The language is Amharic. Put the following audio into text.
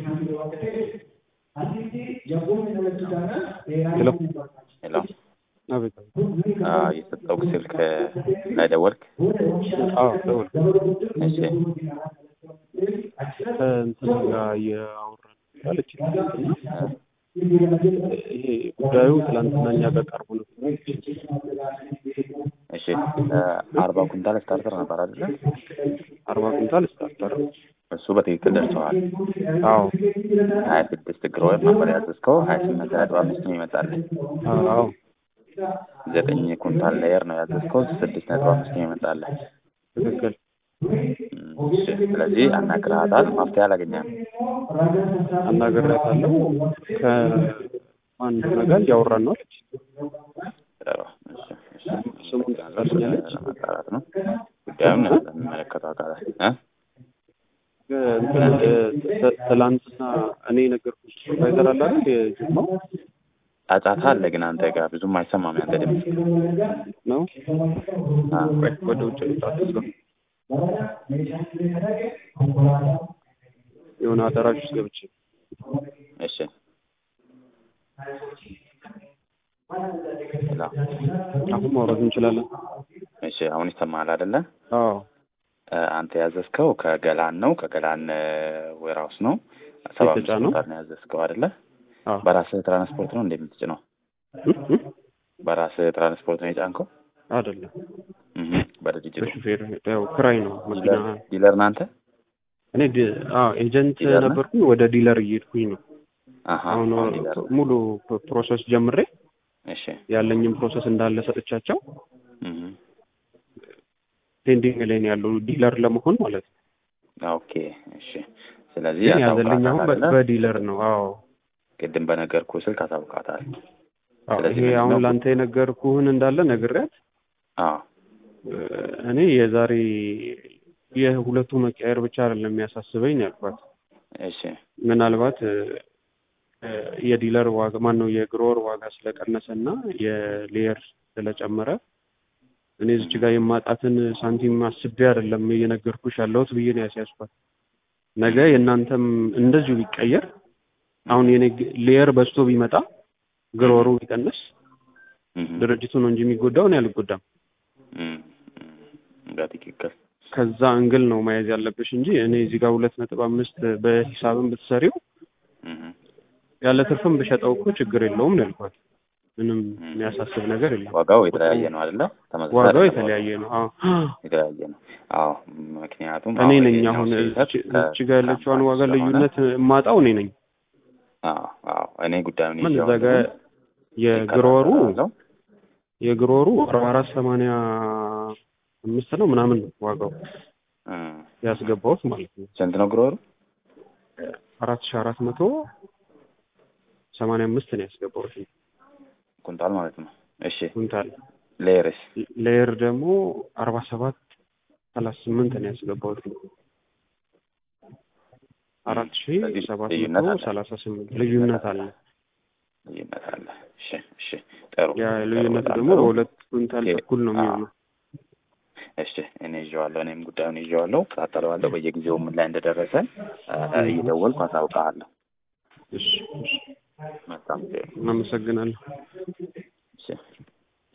ሄሎ ሄሎ አቤት የሰጠው ስልክ ላይ ደወልክ? አዎ ደውል እሺ ከእንትና ጋር እያወራን አለች ይሄ ጉዳዩ ትላንትና እኛ ጋር ቀርቦ ነበር እሺ አርባ ኩንታል ስታርተር ነበር አይደለ? አርባ ኩንታል ስታርተር እሱ በትክክል ደርሰዋል። አዎ ሀያ ስድስት ግሮ ነበር ያዘዝከው ሀያ ስምንት ነጥብ አምስት ነው ይመጣል። አዎ ዘጠኝ ኩንታል ሌየር ነው ያዘዝከው ስድስት ነጥብ አምስት ነው ይመጣል። ትክክል እሺ ስለዚህ አናግረሃታል፣ መፍትሄ አላገኘህም። አናግሬያታለሁ ከማን ጋር እያወራን ነው አለች ጥሩ፣ እሺ፣ እሺ። ስሙን ትጠራልኛለች ለማጣራት ነው ጉዳዩን ለሚመለከተው አካላት እ እንትን ት- ትላንትና እኔ የነገርኩሽ ሱፐርቫይዘር አለ አይደል የጅማው ጫጫታ አለ ግን አንተ ጋር ብዙም አይሰማም ያንተ ድምፅ። ነው አ፣ ቆይ ወደ ውጭ ልውጣ እዛ የሆነ አዳራሽ ውስጥ ገብቼ እሺ ሄሎ፣ አሁን ማውራት እንችላለን እሺ አሁን ይሰማሃል አይደለ? አዎ እ፣ አንተ ያዘዝከው ከገላን ነው ከገላን ዌርሃውስ ነው ሰባ አምስት የተጫነው? ኩንታል ነው ያዘዝከው አይደለ? አዎ በራስህ ትራንስፖርት ነው እንደምትጭነው? እም? እም? በራስህ ትራንስፖርት ነው የጫንከው? አይደለም እህ በድርጅቱ በሹፌር ያው ክራይ ነው መኪና ዲለር ዲለር ናንተ? እኔ ዲ- አዎ ኤጀንት ዲለር ነህ? ነበርኩኝ ወደ ዲለር እየሄድኩኝ ነው አሃ አሁን አሁን ዲለር ነህ። ሙሉ ፕ- ፕሮሰስ ጀምሬ እሺ ያለኝም ፕሮሰስ እንዳለ ሰጥቻቸው እህ ፔንዲንግ ላይ ነው ያለው ዲለር ለመሆን ማለት ነው ኦኬ እሺ። ስለዚህ ግን ያዘልኝ አሁን በ- አሳውቃታል በዲለር ነው አዎ ቅድም በነገርኩህ ስልክ አሳውቃታል። አዎ ስለዚህ ይሄ ምንድን አሁን ነው? ለአንተ የነገርኩህን እንዳለ ነግሬያት አዎ እ፣ እኔ የዛሬ የሁለቱ መቀየር ብቻ አይደለም የሚያሳስበኝ ነው ያልኳት እሺ ምናልባት እ፣ እ፣ የዲለር ዋጋ ማን ነው የግሮወር ዋጋ ስለቀነሰ እና የሌየር ስለጨመረ እኔ እዚች ጋር የማጣትን ሳንቲም አስቤ አይደለም እየነገርኩሽ ያለሁት ብዬ ነው ያስያዝኳት። ነገ የእናንተም እንደዚሁ ቢቀየር አሁን የኔ ግ- ሌየር በዝቶ ቢመጣ ግሮወሩ ቢቀንስ እህ ድርጅቱ ነው እንጂ የሚጎዳው እኔ አልጎዳም። እም፣ እም፣ በትክክል ከዛ እንግል ነው መያዝ ያለብሽ እንጂ እኔ እዚህ ጋር ሁለት ነጥብ አምስት በሂሳብን ብትሰሪው እህ ያለ ትርፍም ብሸጠው እኮ ችግር የለውም ነው ያልኳት። ምንም የሚያሳስብ ነገር የለም። ዋጋው የተለያየ ነው አይደለ? ተመሳሳይ ዋጋው አይደለም የተለያየ ነው። አዎ የተለያየ ነው። አዎ ምክንያቱም እኔ አሁን ነኝ ይሄኛው አሁን ስህተት እዚች ከ- እዚች ጋር ያለችዋን ከአምራች ዋጋ ስለሆነ- ልዩነት የማጣው እኔ ነኝ። አዎ አዎ እኔ ጉዳዩን ምን እዛ ይዤዋለሁ። ጋር የግሮወሩ እከታተላለሁ። የግሮወሩ አርባ አራት ሰማንያ አምስት ነው ምናምን ነው ዋጋው እ፣ ያስገባሁት ማለት ነው። ስንት ነው ግሮሩ? አራት ሺህ አራት መቶ ሰማንያ አምስት ነው ያስገባሁት ኩንታል ማለት ነው። እሺ ኩንታል። ሌየርስ? ሌየር ደግሞ አርባ ሰባት ሰላሳ ስምንት ነው ያስገባሁት አራት ሺህ ስለዚህ ሰባት ልዩነት መቶ አለ። ሰላሳ ስምንት ልዩነት አለ። ልዩነት አለ። እሺ እሺ ጥሩ ያ ጥሩ፣ ልዩነቱ በጣም ደግሞ ጥሩ። በሁለት ኩንታል ኦኬ። እኩል ነው አዎ። የሚሆነው። እሺ እኔ ይዤዋለሁ። እኔም ጉዳዩን ይዤዋለሁ፣ እከታተለዋለሁ። በየጊዜው ምን ላይ እንደደረሰ እ፣ እየደወልኩ አሳውቅሃለሁ። እሺ እሺ መልካም ጊዜ። እናመሰግናለሁ።